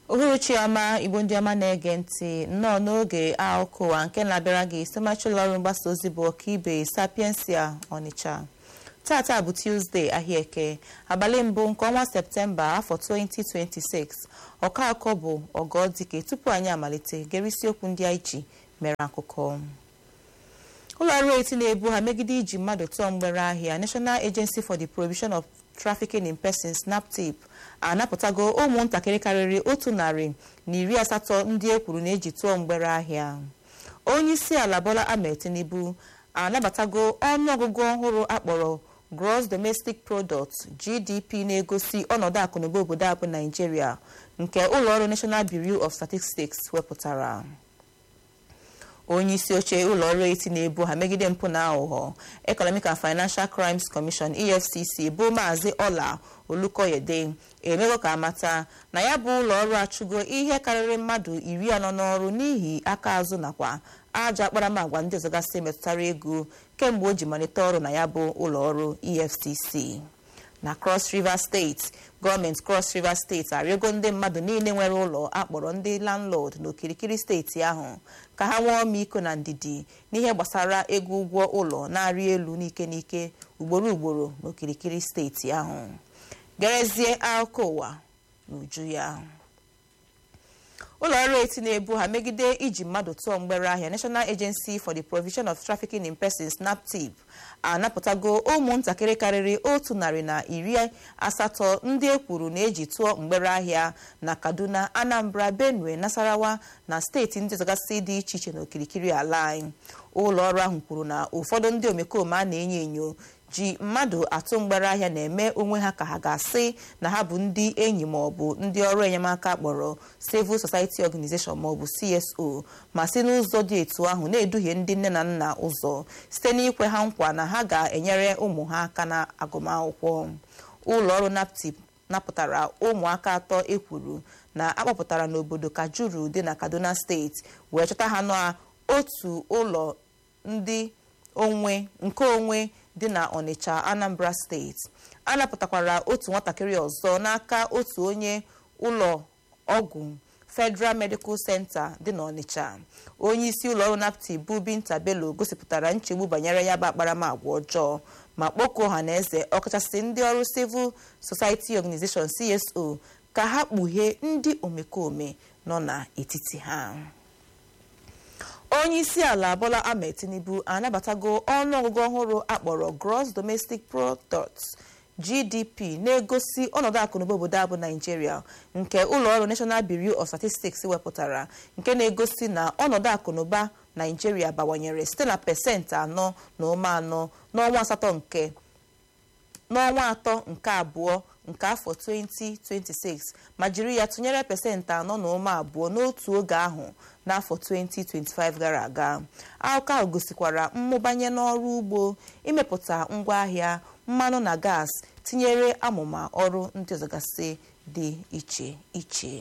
uhuruchi ọma igbo ndị ọma na-ege ntị nnọọ n'oge akụkọ ụwa nke na-abịara gị site ụlọ ọrụ mgbasa ozi bụ ọkaibe sapiensia ọnịcha tata bụ tuzdee ahịa eke abalị mbụ nke ọnwa septemba afọ 2026 ọka akọ bụ ọgọdike tupu anyị amalite gere isiokwu ndị anyị ji mere akụkọ ụlọ ọrụ eti na-ebu ha megide iji mmadụ tụọ mgbere ahịa national agency for the prohibition of trafficking in persons naptip anapụtago ụmụntakịrị karịrị otu narị na iri asatọ ndị e kwuru na eji tụọ mgbere ahịa onye isi ala bola ahmed tinubu anabatago ọnụọgụgụ ọhụrụ akpọrọ gross domestic product gdp na-egosi ọnọdụ akụnụba obodo a bụ naijiria nke ụlọọrụ national bureau of statistics wepụtara onye isi oche ụlọ ọrụ eti na-ebu ha megide mpụ na aghụghọ economic and financial crimes commission efcc bụ maazị ọla olukoyede emego ka amata na ya bụ ụlọ ọrụ achụgo ihe karịrị mmadụ iri anọ n'ọrụ n'ihi aka azụ nakwa ajọ akparamagwa ndị ọzọ gasị metụtara ego kemgbe o ji malite ọrụ na ya bụ ụlọ ọrụ efcc na cross river steeti gọọmenti cross river steeti arịọgo ndị mmadụ niile nwere ụlọ akpọrọ ndị landlord n'okirikiri steeti ahụ ka ha nwee ọmịiko na ndidi n'ihe gbasara ego ụgwọ ụlọ na-arị elu n'ike n'ike ugboro ugboro n'okirikiri steeti ahụ gerezie akụkọ ụwa n'uju ya ụlọ ọrụ eti na-ebu ha megide iji mmadụ tụọ mgbere ahịa national agency for the provision of trafficking in persons naptip anapụtago ụmụntakịrị karịrị otu narị na iri asatọ ndị e kwuru na eji tụọ mgbere ahịa na kaduna anambra benue nasarawa na steeti ndị ọzọgasị dị iche iche n'okirikiri ala anyị ụlọ ọrụ ahụ kwuru na ụfọdụ ndị omekome a na-enyo enyo ji mmadụ atụ mgbere ahịa na-eme onwe ha ka ha ga-asị na ha bụ ndị enyi maọbụ ndị ọrụ enyemaka kpọrọ civil society organization maọbụ cso ma si n'ụzọ dị etu ahụ na-eduhie ndị nne na nna ụzọ site n'ikwe ha nkwa na ha ga-enyere ụmụ ha aka na agụmakwụkwọ ụlọ ọrụ naptip napụtara ụmụaka atọ ekwuru na akpọpụtara n'obodo kajuru dị na kaduna steeti wee chọta ha n'otu ụlọ ndị onwe nke onwe dị na ọnịcha anambra steeti a napụtakwara otu nwatakịrị ọzọ n'aka otu onye ụlọ ọgwụ federal medical center dị n'ọnịcha onye isi ụlọọrụ napti bụ binta bello gosipụtara nchegbu banyere ya bụ akparamagwa ọjọọ ma kpọkuo ọha na eze ọkachasị ndị ọrụ civil society organization cso ka ha kpughee ndị omekome nọ n'etiti ha onye isi ala bola ahmed tinubu anabatago ọnụọgụgụ ọhụrụ akpọrọ gross domestic product gdp na-egosi ọnọdụ akụnụba obodo abụ naijiria nke ụlọọrụ national bureau of statistics wepụtara nke na-egosi na ọnọdụ akụnụba naijiria bawanyere site na pesentị anọ na ụma anọ n'ọnwa asatọ nke n'ọnwa atọ nke abụọ nke afọ 2026 ma jiri ya tụnyere pesentị anọ na ụma abụọ n'otu oge ahụ n'afọ 2025 gara aga akụkọ ahụ gosikwara mmụbanye n'ọrụ ugbo imepụta ngwaahịa mmanụ na gas tinyere amụma ọrụ ndị ọzọgasị dị iche iche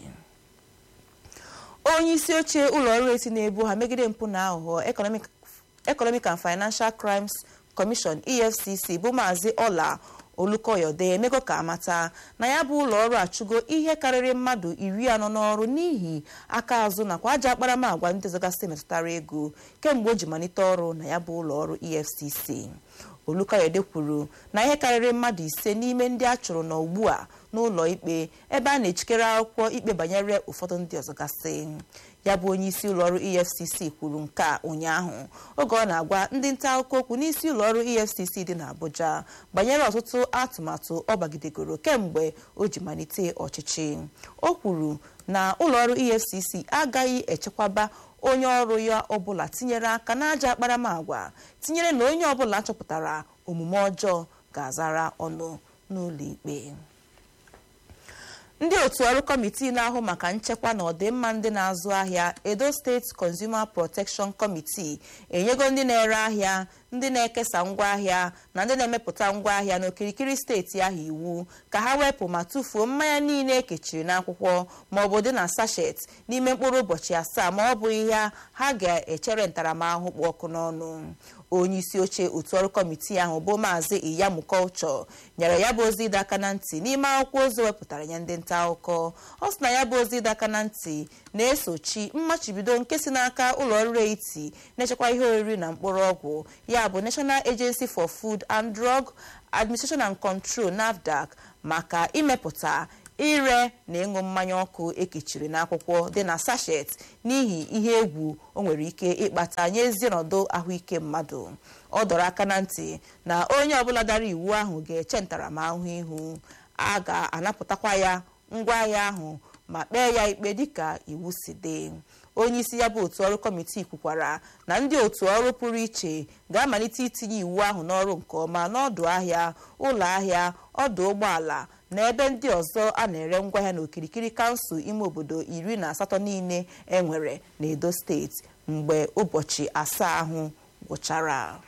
onye isi oche ụlọ ọrụ eti na-ebu ha megide mpụ na aghụghọ economic and financial crimes commission efcc bụ maazị ọla olukoyode emego ka amata na ya bụ ụlọ ọrụ achụgo ihe karịrị mmadụ iri anọ n'ọrụ n'ihi aka azụ nakwa aja akparamagwa ndị ọzọgasị metụtara ego kemgbe o ji malite ọrụ na ya bụ ụlọ ọrụ efcc olukoyode kwuru na ihe karịrị mmadụ ise n'ime ndị a chụrụ na ugbu a n'ụlọ ikpe ebe a na-echikere akwụkwọ ikpe banyere ụfọdụ ndị ọzọgasị ya bụ onye isi ụlọọrụ efcc kwuru nke a ụnyaahụ oge ọ na-agwa ndị nta akụkọ okwu n'isi ụlọọrụ efcc dị n'abuja banyere ọtụtụ atụmatụ ọ bagidegoro kemgbe o ji malite ọchịchị o kwuru na ụlọọrụ efcc agaghị echekwaba onye ọrụ ya ọbụla tinyere aka n'aja akparamagwa tinyere na onye ọbụla chọpụtara omume ọjọọ ga-azara ọnụ n'ụlọ ikpe ndị otu ọrụ kọmitii na-ahụ maka nchekwa na ọdịmma ndị na-azụ ahịa edo steeti consumer protection committee enyego ndị na-ere ahịa ndị na-ekesa ngwaahịa na ndị na-emepụta ngwaahịa n'okirikiri steeti ahụ iwu ka ha wepụ ma tụfuo mmanya niile ekechiri n'akwụkwọ ma ọ bụ dị na sachet n'ime mkpụrụ ụbọchị asaa ma ọ bụghị ya ha ga-echere ntaramahụhụ kpụ ọkụ n'ọnụ onye isi oche otu ọrụ kọmitii ahụ bụ maazị iyamu culture nyere ya bụ ozi ịdọ aka na ntị n'ime akwụkwọ ozi wepụtara ya ndị nta akụkọ ọ sị na ya bụ ozi ịdọ aka na ntị na-esochi mmachibido nke si n'aka ụlọ ọrụ eti na-echekwa ihe oriri na mkpụrụ ọgwụ ya bụ national agency for food and drug administration and control nafdac maka imepụta ire na ịṅụ mmanya ọkụ ekechiri n'akwụkwọ dị na sachet n'ihi ihe egwu o nwere ike ịkpata nye ezi ọnọdụ ahụike mmadụ ọ dọrọ aka na ntị na onye ọbụla dara iwu ahụ ga-eche ntaramahụhụ ihu a ga-anapụtakwa ya ngwaahịa ahụ ma kpee ya ikpe dịka iwu si dị onye isi ya bụ otu ọrụ kọmitii kwukwara na ndị otu ọrụ pụrụ iche ga-amalite itinye iwu ahụ n'ọrụ nke ọma n'ọdụ ahịa ụlọ ahịa ọdụ ụgbọala na ebe ndị ọzọ a na-ere ngwaahịa n'okirikiri kansụl ime obodo iri na asatọ niile enwere n'edo steeti mgbe ụbọchị asaa ahụ gwụchara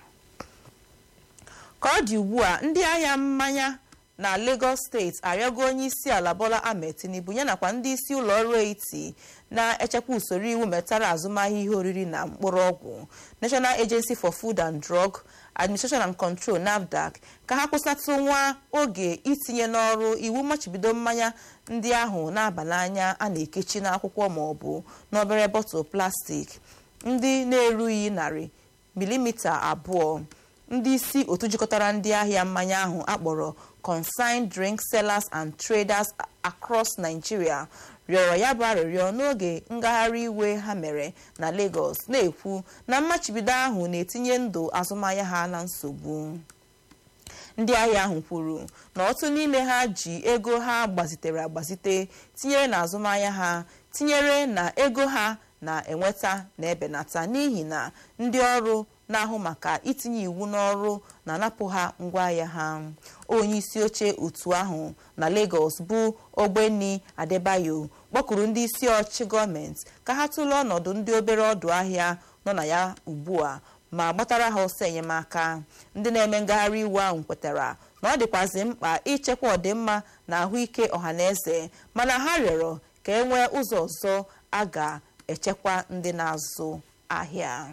ka ọ dị ugbu a ndị ahịa mmanya na Lagos steeti arịọgo onye isi ala Bola Ahmed Tinubu ya nakwa ndị isi ụlọ ọrụ eti na-echekwa usoro iwu metara azụmahịa ihe oriri na mkpụrụ ọgwụ National Agency for Food and Drug Administration and Control NAFDAC ka ha kwụsịtụ nwa oge itinye n'ọrụ iwu mmachibido mmanya ndị ahụ na-aba n'anya a na-ekechi n'akwụkwọ ma ọ bụ n'obere bọtụl plastik ndị na-erughị narị milimita abụọ ndị isi otu jikọtara ndị ahịa mmanya ahụ akpọrọ Consigned Drink Sellers and Traders Across Nigeria rịọrọ ya bụ arịrịọ n'oge ngagharị iwe ha mere na Lagos na-ekwu na mmachibido ahụ na-etinye ndụ azụmahịa ha na nsogbu ndị ahịa ahụ kwuru na otu n'ime ha ji ego ha gbazitere agbazite tinyere na azụmahịa ha tinyere na ego ha na-enweta na-ebenata n'ihi na ndị ọrụ na-ahụ maka itinye iwu n'ọrụ na-anapụ ha ngwaahịa ha onye isi oche otu ahụ na Lagos bụ Ogbeni Adebayo kpọkụrụ ndị isi ọchịchị gọọmenti ka ha tụlee ọnọdụ ndị obere ọdụ ahịa nọ na ya ugbu a ma gbatara ha ọsọ enyemaka ndị na-eme ngagharị iwe ahụ kwetara na ọ dịkwazị mkpa ichekwa ọdịmma na ahụike ọhaneze mana ha rịọrọ ka e nwee ụzọ ọzọ a ga-echekwa ndị na-azụ ahịa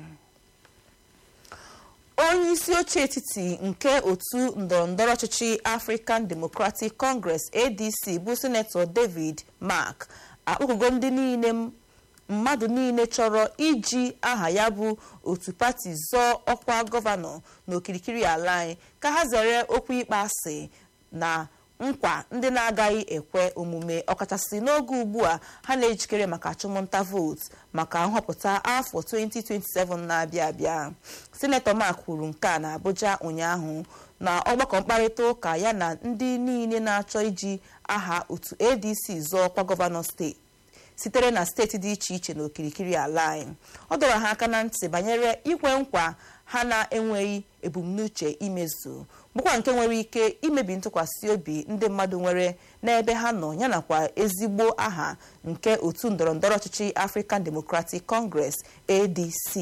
onye isi oche etiti nke otu ndọrọndọrọ ọchịchị African Democratic Congress ADC bụ sinetọ David Mark akpọkụgo ndị niile mmadụ niile chọrọ iji aha ya bụ otu pati zọọ ọkwa gọvanọ n'okirikiri ala anyị ka ha zere okwu ịkpa asị na nkwa ndị na-agaghị ekwe omume ọkachasị n'oge ugbu a ha na-ejikere maka achụmnta vootu maka nhọpụta afọ 2027 na-abịa abịa sinetọ Mark kwuru nke a na Abuja ụnyaahụ na ọgbakọ mkparịta ụka ya na ndị niile na-achọ iji aha otu ADC zọọ ọkwa gọvanọ steeti sitere na steeti dị iche iche n'okirikiri ala anyị ọ dọrọ ha aka na ntị banyere ikwe nkwa ha na-enweghị ebumnuche imezu bụkwa nke nwere ike imebi ntụkwasị obi ndị mmadụ nwere n'ebe ha nọ yanakwa ezigbo aha nke otu ndọrọndọrọ ọchịchị African Democratic Congress ADC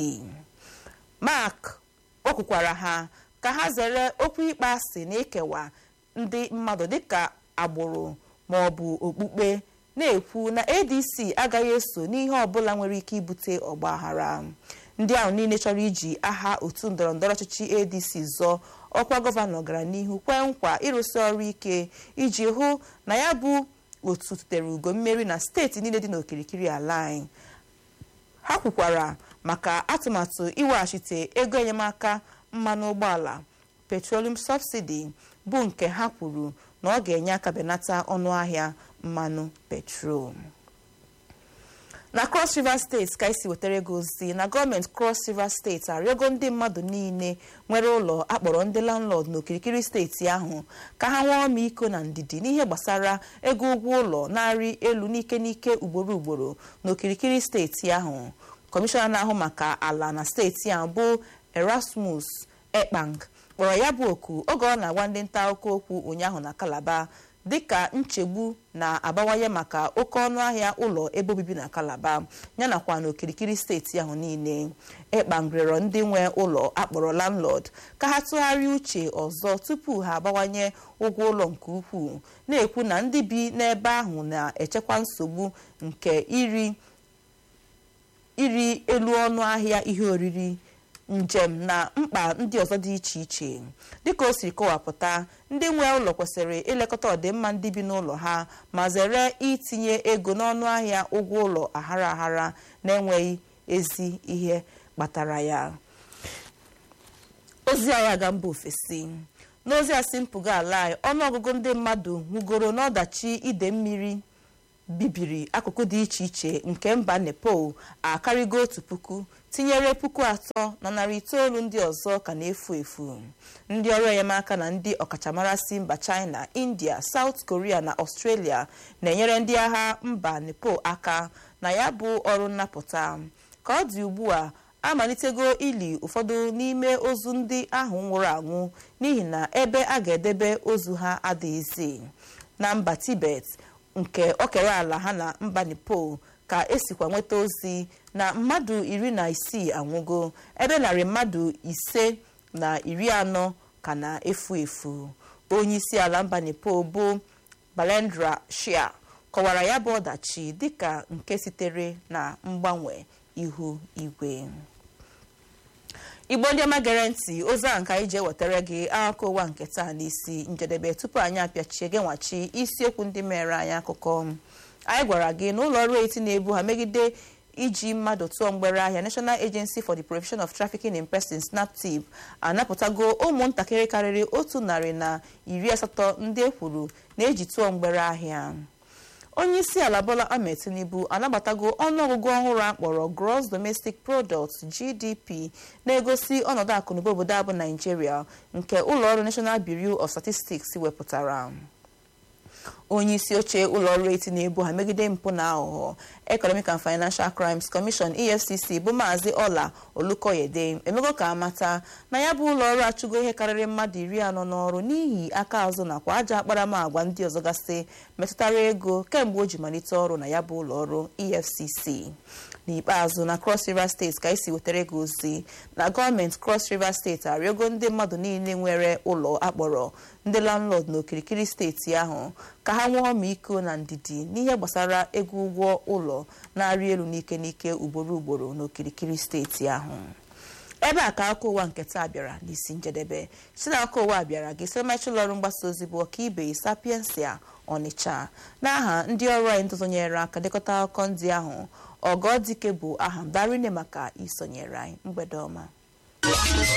Mark kpọkwukwara ha ka ha zere okwu ịkpa asị na ịkewa ndị mmadụ dịka agbụrụ ma ọ bụ okpukpe na-ekwu na ADC agaghị eso n'ihe ọbụla nwere ike ibute ọgbaghara ndị ahụ niile chọrọ iji aha otu ndọrọndọrọ ọchịchị ADC zọọ ọkwa gọvanọ gara n'ihu kwee nkwa ịrụsị ọrụ ike iji hụ na ya bụ otu tutere ugo mmeri na steeti niile dị n'okirikiri ala anyị ha kwukwara maka atụmatụ iweghachite ego enyemaka mmanụ ụgbọala petroleum subsidy bụ nke ha kwuru na ọ ga-enye aka benata ọnụ ahịa mmanụ petrol na cross river steeti ka isi wetara ego ozi na gọọmenti cross river steeti arịọgo ndị mmadụ niile nwere ụlọ akpọrọ ndị landlord n'okirikiri steeti ahụ ka ha nwee ọmịiko na ndidi n'ihe gbasara ego ụgwọ ụlọ na-arị elu n'ike n'ike ugboro ugboro n'okirikiri steeti ahụ kọmishọna na-ahụ maka ala na steeti ahụ bụ erasmus ekpang kpọrọ ya bụ oku oge ọ na-agwa ndị nta akụkọ okwu ụnyaahụ na kalaba dịka nchegbu na-abawanye maka oke ọnụ ahịa ụlọ ebe obibi na kalaba yanakwa n'okirikiri steeti ahụ niile ịkpangrịrọ ndị nwe ụlọ akpọrọ landlord ka ha tụgharịa uche ọzọ tupu ha abawanye ụgwọ ụlọ nke ukwuu na-ekwu na ndị bi n'ebe ahụ na-echekwa nsogbu nke iri iri elu ọnụ ahịa ihe oriri njem na mkpa ndị ọzọ dị iche iche dịka o siri kọwapụta ndị nwe ụlọ kwesịrị ilekọta ọdịmma ndị bi n'ụlọ ha ma zere itinye ego n'ọnụ ahịa ụgwọ ụlọ aghara aghara na-enweghị ezi ihe kpatara ya ozi anyị aga mba ofesi n'ozi a si mpụga ala anyị ọnụọgụgụ ndị mmadụ nwugoro n'ọdachi ide mmiri bibiri akụkụ dị iche iche nke mba nepal akarịgo otu puku tinyere puku atọ na narị itoolu ndị ọzọ ka na-efu efu ndị ọrụ enyemaka na ndị ọkachamara si mba china india south korea na australia na-enyere ndị agha mba nepal aka na ya bụ ọrụ nnapụta ka ọ dị ugbu a amalitego ili ụfọdụ n'ime ozu ndị ahụ nwụrụ anwụ n'ihi na ebe a ga-edebe ozu ha adịghịzi na mba tibet nke okere ala ha na mba nepal ka esikwa nweta ozi na mmadụ iri na isii anwụgo ebe narị mmadụ ise na iri anọ ka na-efu efu onye isi ala mba nepal bụ balendra shia kọwara ya bụ ọdachi dịka nke sitere na mgbanwe ihu igwe igbo ndị ọma gere ntị ozi a nke anyị ji ewetara gị akụkọ ụwa nke taa n'isi njedebe tupu anyị apịachie gị nwachi isiokwu ndị mere anyị akụkọ anyị gwara gị na ụlọ ọrụ eti na-ebu ha megide iji mmadụ tụọ mgbere ahịa national agency for the prevention of trafficking in persons snaptip anapụtago ụmụntakịrị karịrị otu narị na iri asatọ ndị e kwuru na-eji tụọ mgbere ahịa onye isi ala bola ahmed tinubu anabatago ọnụọgụgụ ọhụrụ akpọrọ gross domestic product gdp na-egosi ọnọdụ akụnụba obodo abụ naijiria nke ụlọọrụ national bureau of statistics wepụtara onye isi oche ụlọọrụ eti na-ebu ha megide mpụ na aghụghọ economic and financial crimes commission efcc bụ maazị ọla olukoyede emego ka amata na ya bụ ụlọọrụ achụgo ihe karịrị mmadụ iri anọ n'ọrụ n'ihi aka azụ nakwa aja akparamagwa ndị ọzọ gasị metụtara ego kemgbe o ji malite ọrụ na ya bụ ụlọọrụ efcc n'ikpeazụ na cross river steeti ka esi wetara gị ozi na gọọmenti cross river steeti arịọgo ndị mmadụ niile nwere ụlọ akpọrọ ndị landlord n'okirikiri steeti ahụ ka ha nwee ọmịiko na ndidi n'ihe gbasara ego ụgwọ ụlọ na-arị elu n'ike n'ike ugboro ugboro n'okirikiri steeti ahụ ebe a ka akụkọ ụwa nke taa bịara n'isi njedebe si na akụkọ ụwa bịara gị site ụlọ ọrụ mgbasa ozi bụ ọkaibe sapiensia ọnịcha n'aha ndị ọrụ anyị ntụzonyere aka dekọta akụkọ ndị ahụ ọgọdike bụ aha m darine maka isonyere anyị mgbede ọma